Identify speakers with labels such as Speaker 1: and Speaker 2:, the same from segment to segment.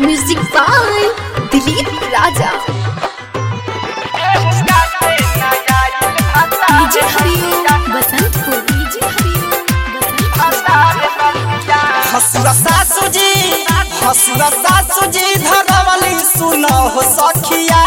Speaker 1: music by Dilip Raja DJ Hariom Basantpur DJ Hariom Basantpur
Speaker 2: हसुआ सासू जी हसुआ सासू जी धरवली सुनो हो सखिया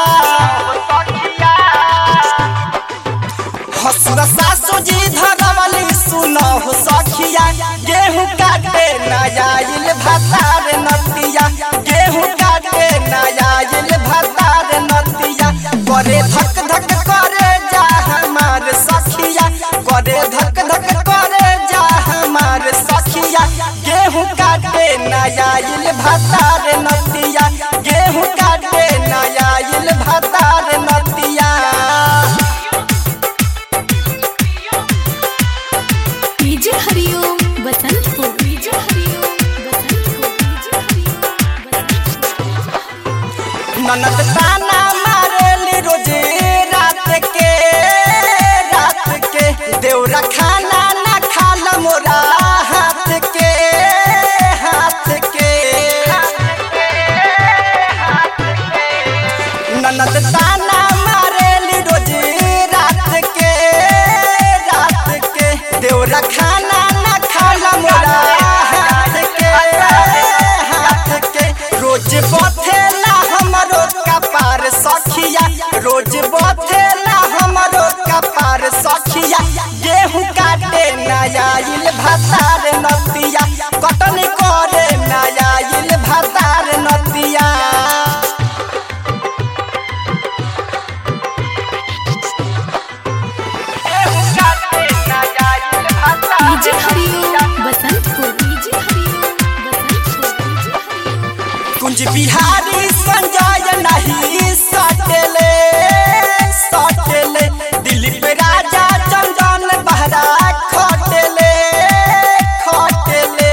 Speaker 2: हसुआ सासू जी धरवली सुनो हो सखिया गेहूं काटे नयाइल भतार नतिया गेहूं काटे नयाइल भतार नतिया करे धक धक करे जा हमार सखिया करे धक धक करे जा हमार सखिया गेहूं काटे नयाइल भतार नतिया गेहूं काटे नयाइल भतार नतिया
Speaker 1: DJ Hariom Basantpur DJ Hariom Basantpur DJ Hariom Basantpur
Speaker 2: ननद ताना मारेली रोजे रात के रात के देवरा खाना ना खाला मोरा हाथ के हाथ के ननद ताना मारेली रोजे रात के रात के देवरा खाना ना खाला मोरा हाथ के हाथ के रोज बथेला हमरो कपार सखिया रोज बथेला हमरो कपार सखिया गेहूं काटे नयाइल भतार नतिया कटन करे नयाइल भतार नतिया
Speaker 1: DJ Hariom Basantpur DJ Hariom Basantpur DJ Hariom
Speaker 2: Kunj Bihari Sanjay नहीं सटले सटले दिलीप राजा चंदन बहरा खटले खटले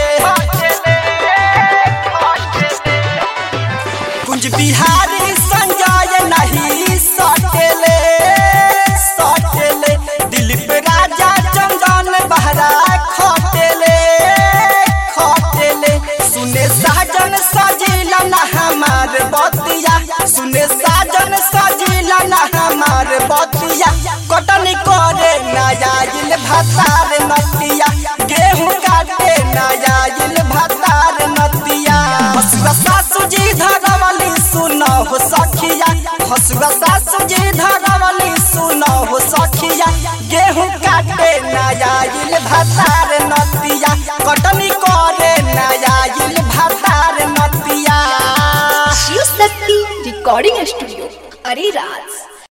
Speaker 2: कुंज बिहारी संजय नहीं सटले सटले दिलीप राजा चंदन बहरा खटले खटले सुने साजन सजिला ना हमार बतिया सुने साजन सजिला ना हमार बतिया कटन करे नयाइल भतार नतिया गेहूं काटे नयाइल भतार नतिया हसुआ सासू जी धरवली सुनो हो सखिया हसुआ सासू जी धरवली सुनो हो सखिया गेहूं काटे नयाइल भतार नतिया कटनी करे नयाइल भतार नतिया
Speaker 1: शिव शक्ति रिकॉर्डिंग स्टूडियो अरे राज